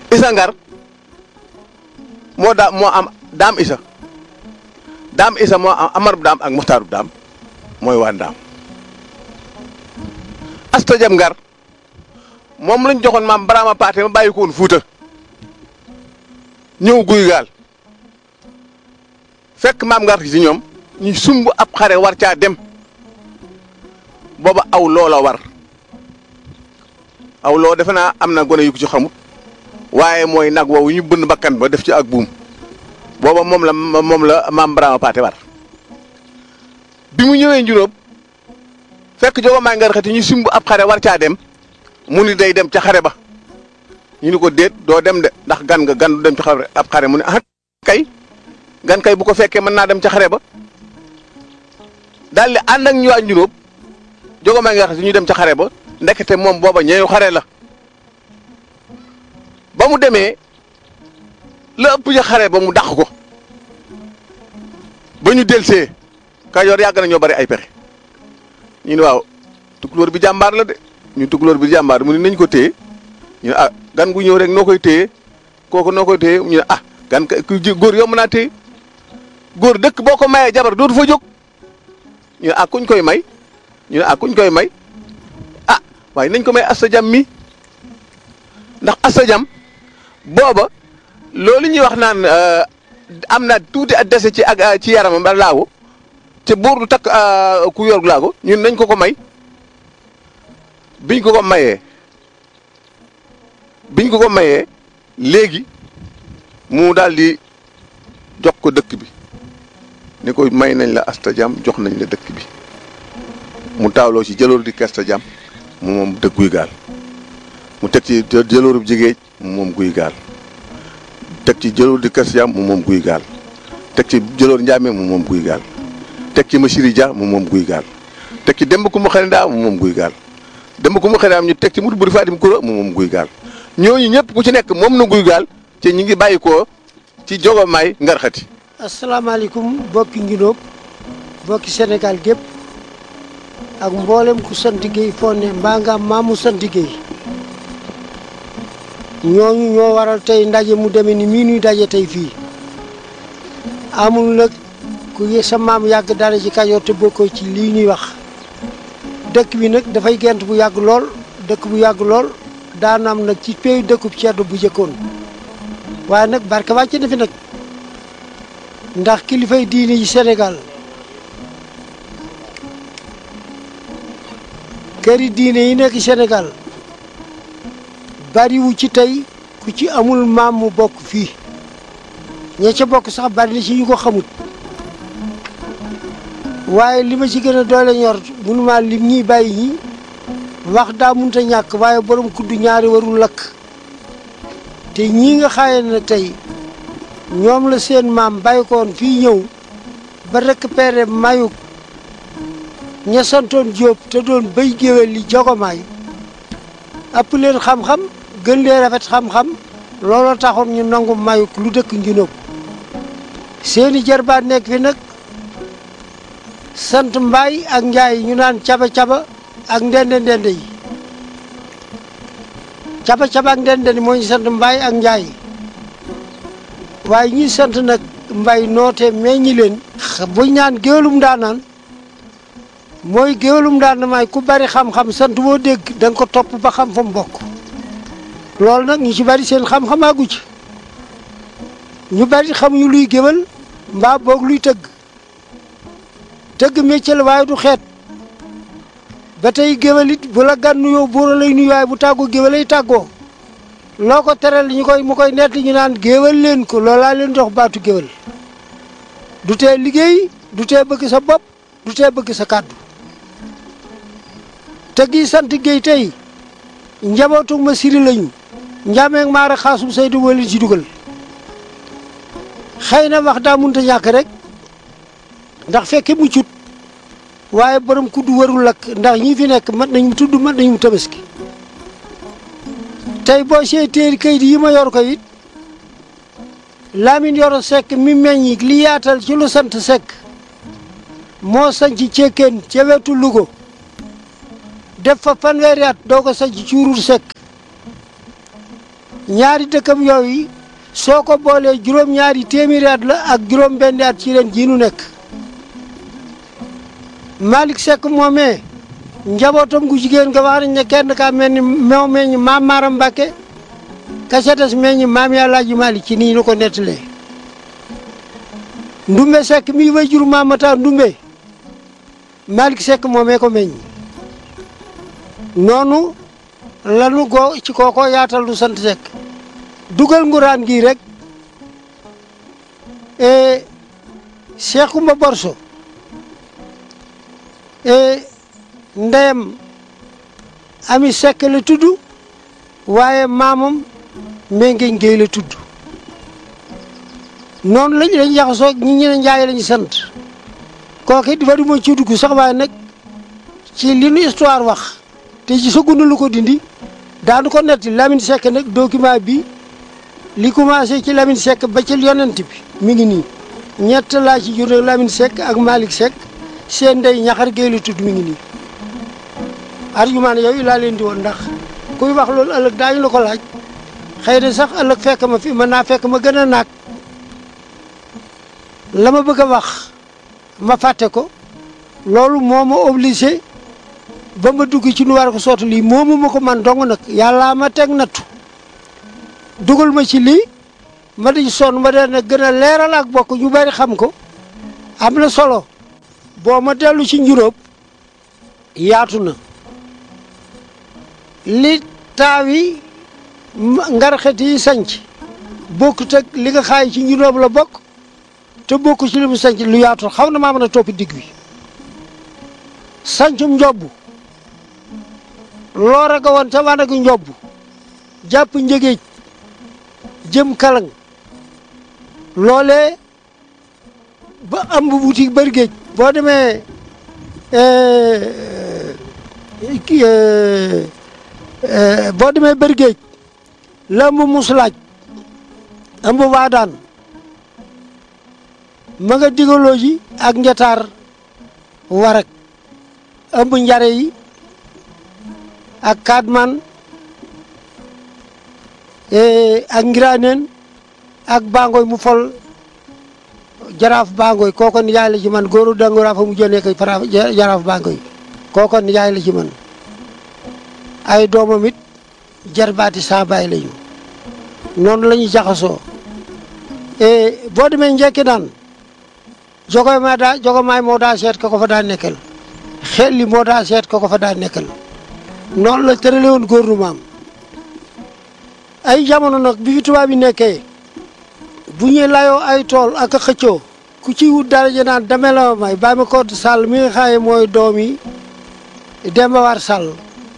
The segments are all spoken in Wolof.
isa ngar moo daa moo am daam isa daam isa moo am amarub daam ak muxtaarub daam mooy waa ndaam asta jam ngar moom lañ joxoon maam baraama paate ma bàyyi ko woon fuuta ñëw guy gaal fekk maam ngar ci ñoom ñu sumb ab xare war caa dem booba aw loola war aw loo defe naa am na gone yu ko ci xamut waaye mooy nag woowu ñu bënn bakkan ba def ci ak buum booba moom la moom la maam Brahma Paate war bi mu ñëwee njuróom fekk jogo maa ngar xati ñu sumb ab xare war caa dem mu ni day dem ca xare ba ñu ni ko déet doo dem de ndax gan nga gan du dem ca xare ab xare mu ne ah kay gan kay bu ko fekkee mën naa dem ca xare ba daal di ànd ak ñu waa njuróom jogo maa ngar xati ñu dem ca xare ba ndekete moom booba ñeeyu xare la ba mu demee la ëpp ca xare ba mu dàq ko ba ñu delsee Kajoor yàgg na ñoo bari ay pexe ñu ne waaw tukulóor bi jàmbaar la de ñu tukulóor bi jàmbaar mu ne nañ ko téye ñu ne ah gan gu ñëw rek noo koy téye kooku noo koy téye ñu ne ah gan ku góor yomb naa téye góor dëkk boo ko mayee jabar dootu fa jóg ñu ne ah kuñ koy may ñu ne ah kuñ koy may ah waaye nañ ko may asta jam mi ndax asta jam booba loolu ñuy wax naan am na tuuti a dese ci ak ci yaramam ba laago te buur du takk ku yor laago ñun nañ ko ko may biñ ko ko mayee biñ ko ko mayee léegi mu daal di jox ko dëkk bi ni ko may nañ la asta jam jox nañ la dëkk bi mu taawloo ci jëloor di kesta jam mu moom dëkk guy gaal mu teg ci jëloorub jigéej mu moom guy gaal teg ci jëloor di kesta jam mu moom guy gaal teg ci jëloor njaamee mu moom guy gaal teg ci Machiri Dia mu moom guy gaal teg ci demb ku mu xarindaa mu moom guy gaal demb ku mu xarindaa ñu teg ci mutu buri fatim kura mu moom guy gaal ñooñu ñëpp ku ci nekk moom na guy gaal te ñi ngi bàyyi ko ci jogomaay ngarxati asalaamaaleykum bokki Ngidóob bokki Sénégal gépp ak mboolem ku sant Guèye foo ne mbaa nga am maamu sant Guèye ñooñu ñoo waral tey ndaje mu demee ni mii nuy daje tey fii amul nag ku sa maam yàgg dara ci Kajoor te bokkoo ci lii ñuy wax dëkk bi nag dafay gent bu yàgg lool dëkk bu yàgg lool daanaam nag ci péyu dëkkub ceddo bu jëkkoon waaye nag barke wàcc na fi nag ndax kilifay diine yi Sénégal këri diine yi nekk Sénégal bariwu ci tey ku ci amul maam mu bokk fii ña ca bokk sax bari na ci ñu ko xamut waaye li ma ci gën a doole ñor mënuma lim ñiy bàyyi ñi wax daa munta ñàkk waaye borom kudd ñaari warul lakk te ñii nga xaaye na tey ñoom la seen maam bàyyi koon fii ñëw ba récupéré mayuk ña santoon Jóob te doon béy géwél li jogomaay ëpp leen xam-xam gën leen rafet xam-xam looloo taxoon ñu nangu mayuk lu dëkk Nginóob seeni jarbaat nekk fi nag sant mbaay ak njaay ñu naan caba-caba ak ndende ndende yi caba-caba ak ndende ndende moo ñu sant mbaay ak njaay waaye ñi sant nag mbay noote meññi leen buñ naan géwélum daanaan mooy géwélum daan may ku bari xam-xam sant boo dégg da nga ko topp ba xam fa mu bokk loolu nag ñu ci bari seen xam-xam àggu ci ñu bari xamuñu luy géwél mbaa boog luy tëgg tëgg métier la waaye du xeet ba tey géwél it bu la gan nuyoo buura lay nuyu waaye bu tàggoo géwél lay tàggoo loo ko teral ñu koy mu koy nett ñu naan géwél leen ko loolaa leen dox baatu géwél du tee liggéey du tee bëgg sa bopp du tee bëgg sa kàddu te gi sant géey tey njabootu ma siri lañu njaameeg maara xaasum saydu wala ci dugal xëy na wax daa munta ñàkk rek ndax fekke mu cut waaye borom kudd warul lakk ndax ñi fi nekk mat nañu tudd mat nañu tabaski tey boo seetee kayit yi ma yor ko it Lamine Yoro Seck mi meññi li yaatal ci lu sant Seck moo sanc cekkeen ca wetu Louga def fa fanweeri at doo ko sanc cuurur Seck ñaari dëkkam yooyu soo ko boolee juróom-ñaari téeméeri at la ak juróom-benni at ci ren jii nu nekk Malick Seck moomee njabootam gu jigéen nga wax nañ ne kenn kaa mel ni moo meññ maam Maaram Mbàkke ka ca des meññ maam Yàllaaji Malick ci nii nu ko nettalee Ndumbe Seck mii way jur maam Mata Ndumbe Malick Seck moomee ko meññ noonu lanu go ci kooko yaatal nu sant Seck dugal nguraan gii rek e Cheikh Kumba Borso e ndeyam Ami Seck la tudd waaye maamam Mengeñ Géey la tudd noonu lañ lañ jaxasoo ñi ñu ne Njaay lañu sant kooku it dafa du ma ci dugg sax waaye nag ci li nu histoire wax te ci sëgunu lu ko dindi daanu ko netti Lamine Seck nag document bi li commencé ci Lamine Seck ba ci yonent bi mi ngi nii ñett laa ci jur nag Lamine Seck ak Malick Seck seen ndey ñaxar géey la tudd mi ngi nii argument yooyu laa leen di woon ndax kuy wax loolu ëllëg daañu la ko laaj xëy na sax ëllëg fekk ma fi mën naa fekk ma gën a naag la ma bëgg a wax ma fàtte ko loolu moo ma obligé ba ma dugg ci nu war ko sotti lii moomu ma ko man dong nag yàllaa ma teg nattu dugal ma ci lii ma di sonn ma dee nag gën a leeral ak bokk ñu bari xam ko am na solo boo ma dellu ci njuróob yaatu na li taawi ngarxet yi sanc bokkut ak li nga xaay ci njuróob la bokk te bokku ci li mu sanc lu yaatu xaw na maa mën a topp digg bi sancum njobb loor a ga woon ca wanagu njobb jàpp njëgeej jëm kalang loolee ba ëmb wuti bërgéej boo demee kii boo demee bërgéej la ëmb musulaaj ëmb waadaan ma nga digaloo ji ak njataar warak ëmb njare yi ak kaadman ak ngiraaneen ak bangoy mu fol jaraaf bangoy kooko ni yaay la ci man góoru dangoraa fa mu jënee koy para jaraaf bangoy kooko ni yaay la ci man ay doomam it jarbaati saa baay lañu noonu la ñu jaxasoo boo demee njekki naan jogoy ma daa jogomaay moo daa seet ka ko fa daa nekkal xel li moo daa seet ka ko fa daa nekkal noonu la tërale woon gouvernement am ay jamono nag bi fi tubaab yi nekkee bu ñuy layoo ay tool ak a xëccoo ku ci wut daraja naan dame la ma may bàyyi ma ko sàll mi nga xaaye mooy doom yi Demba War Sàll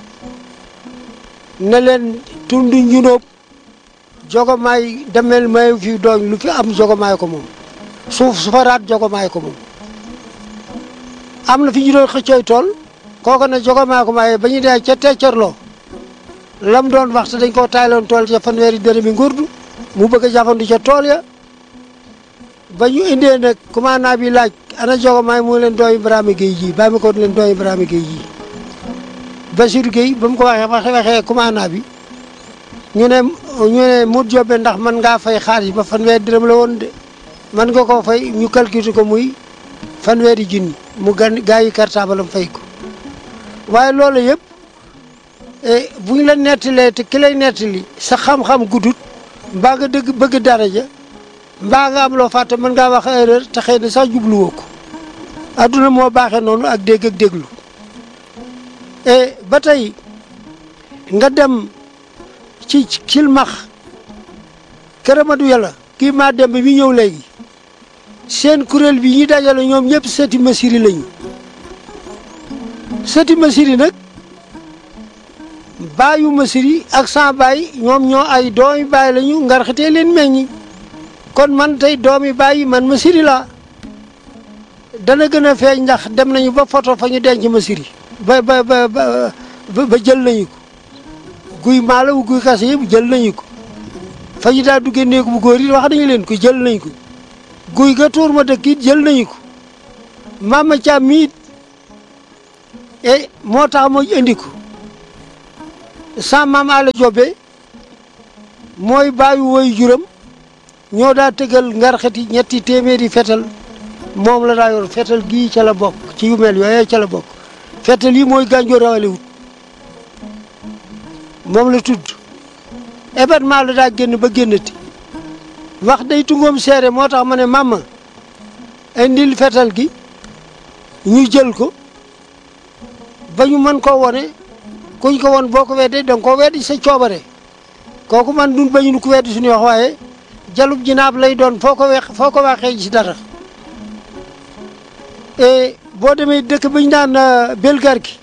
ne leen tund njunóob jogomaay demel may fi doom lu fi am jogomaay ko moom suuf su fa raat jogomaay ko moom am na fi ñu doon xëccooy tool kooku ne jogomaay ko maaye ba ñu dee ca teccorloo lam doon wax te dañ koo taayloon tool ca fanweeri dërëmi ngurdu mu bëgg a jafandu ca tool ya ba ñu indee nag commandant bi laaj ana jogomaay mu leen doomi Ibrahima Gueye ji bàyyi ma ko leen doomi Ibrahima Gueye ji Bassirou Gueye ba mu ko waxee waxe waxee commandant bi ñu ne ñu ne mu jobbe ndax man ngaa fay xaalis ba fanweeri dërëm la woon de man nga koo fay ñu calculer ko muy fanweeri junni mu gan gaa yi cartable am fay ko waaye loolu yëpp bu ñu la nettalee te ki lay nettali sa xam-xam guddut mbaa nga dëgg bëgg daraja mbaa nga am loo fàtte mën ngaa wax erreur te xëy na sax jubluwoo ko adduna moo baaxee noonu ak dégg ak déglu e ba tey nga dem ci kilmax këramadu yàlla kii maa dem bi ñëw léegi seen kuréel bi ñi dajale ñoom ñëpp sëti masiri lañu sëti masiri nag baayu masiri ak sans baay ñoom ñoo ay doomi baay lañu ngar xitee leen meññi kon man tey doomi baay yi man masiri laa dana gën a feeñ ndax dem nañu ba photo fa ñu denc masiri ba ba ba ba jël nañu ko guy maala wu guy kase yëpp jël nañu ko fa ñu daa duggee néegu bu góor yi wax nañu leen ko jël nañu ko guy ga tuur ma dëkk it jël nañu ko mama Thiam miit e moo tax ma indi ko sa maam Alla Jobe mooy bàyyi woy juram ñoo daa tëggal ngarxati ñetti téeméeri fetal moom la daa yor fetal gii ca la bokk ci yu mel yooyee ca la bokk fetal yi mooy gànjoor rawale wut moom la tudd événement la daa génn ba génnati wax day tungoom seere moo tax ma ne mama indil fetal gi ñu jël ko ba ñu mën koo wone kuñ ko won boo ko weddee danga koo weddi sa coobare kooku man dun bañu nu ko weddi suñuy wax waaye jalub jinaab lay doon foo ko wex foo ko waxee ci dara et boo demee dëkk bi ñu naan belgar gi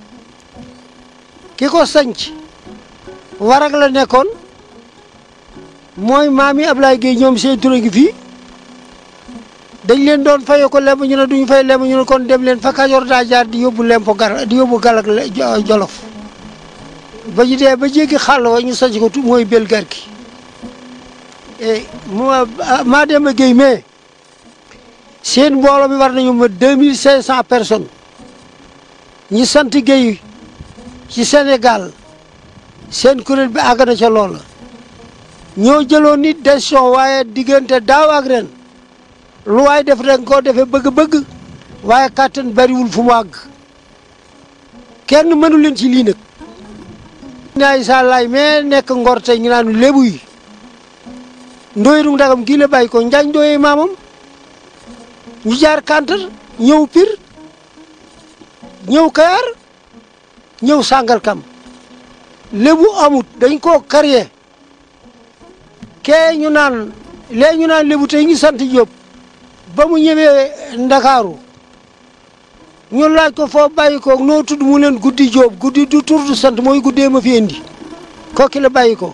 ki ko sanc warag la nekkoon mooy maam yi Ablaye Gueye ñoom seen tura ngi fii dañ leen doon faye ko lemb ñu ne duñu fay lemb ñu ne kon dem leen fa Kajoor daa jaar di yóbbu lempo gar di yóbbu galak jolof ba ñu dee ba jéggi xàll wa ñu sanc ko tu mooy belgar gi et maa dem a Gueye mais seen mbooloo mi war nañu ma deux mille cinq cent personnes ñi sant Gueye ci Sénégal seen kuréel bi àgg na ca loola ñoo jëloon nit décision waaye diggante daaw ak ren lu waay def rek koo defee bëgg-bëgg waaye kàttan bariwul fu mu àgg kenn mënu leen ci lii nag naay sa laay mais nekk ngor tey ñu naan lébu yi ndooyru ndagam gii la bàyyi ko njaañ ndooyee maamam ñu jaar kantar ñëw pir ñëw kayar ñëw sàngal kam lébu amut dañ koo karye kee ñu naan lee ñu naan lébu tey ñu sant Jóob ba mu ñëwee ndakaaru ñu laaj ko foo bàyyi ko noo tudd mu leen guddi Jóob guddi du tur du sant mooy guddee ma fi indi kooki la bàyyi ko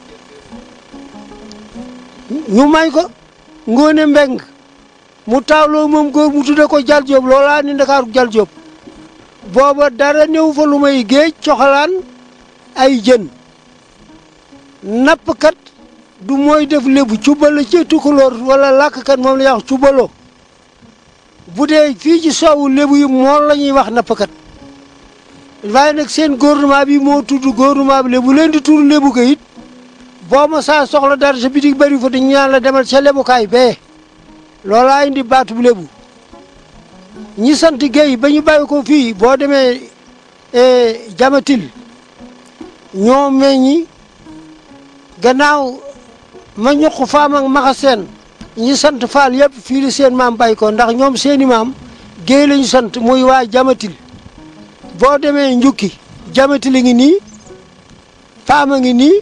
ñu may ko ngóone mbeng mu taawloo moom góor mu tudde ko jal Jóob loolaa ni ndakaaru jal Jóob booba dara néew fa lu may géej coxalaan ay jën nappkat du mooy def lébu cubalo ci tukulóor wala làkkat moom la ñuy wax cubalo bu dee fii ci soowu lébu yi moom la ñuy wax nappkat waaye nag seen gouvernement bi moo tudd gouvernement bi lébu leen di tudd lébu ko it boo ma saa soxla dara sa bitig bëri fa dañu ñaan la demal ca lebukaay bee loolaa indi baatu bu lébu ñi sant Guèye ba ñu bàyyi ko fii boo demee jamatil ñoo meññi gannaaw ma ñuq faam ak maxa seen ñi sant faal yëpp fii la seen maam bàyyi ko ndax ñoom seeni maam Guèye lañu sant muy waa jamatil boo demee njukki jamatil a ngi nii faam a ngi nii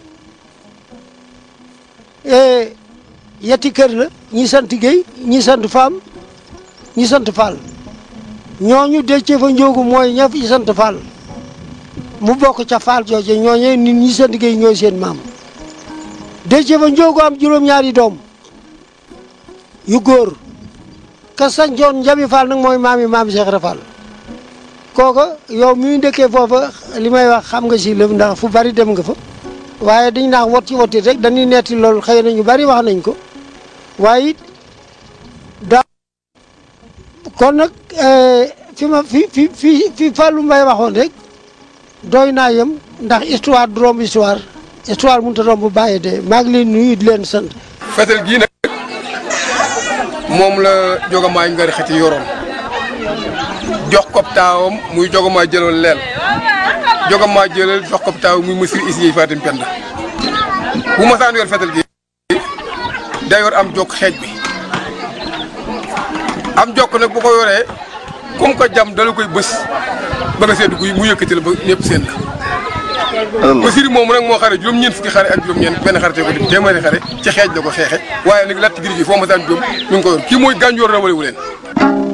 yetti kër la ñi sant Guèye ñi sant faam ñi sant faal ñooñu deccee fa njóogu mooy ña fi sant Fall mu bokk ca Fall jooje ñooñee nit ñi sant Guèye ñooy seen maam deccee fa njóogu am juróom-ñaari doom yu góor ka sancoon njabi Fall nag mooy maam yi maam Cheikh Ibra Fall kooka yow mi dëkkee foofa li may wax xam nga si lëf ndax fu bari dem nga fa waaye dañ naax wot ci wotit rek dañuy netti loolu xëy na ñu bari wax nañ ko waaye it daa kon nag fi ma fi fi fi fi Fallou Mbaye waxoon rek doy naa yem ndax histoire du romb histoire histoire mënut a romb bàyyi de maa ngi leen nuyu di leen sant. fetel gii nag moom la jogamaay ngari xeti yoroon jox ko taawam muy jogamaay jëloon leel jogamaay jëlal jox ko taaw muy monsieur Isiye Fatim Penda bu ma saan yor fetel gi day yor am jokk xeej bi am jokk nag bu ko yoree comme que jam dala koy bës ba nga seddu guy mu yëkkati la ba ñëpp seen la Basiir moom nag moo xare juróom-ñeent fukki xare ak juróom-ñeent benn xare te ko di téeméeri xare ci xeej la ko xeexe waaye nag latt giri ji foo ma saan jóom ñu ngi ko yor kii mooy gànjoor rawale wu leen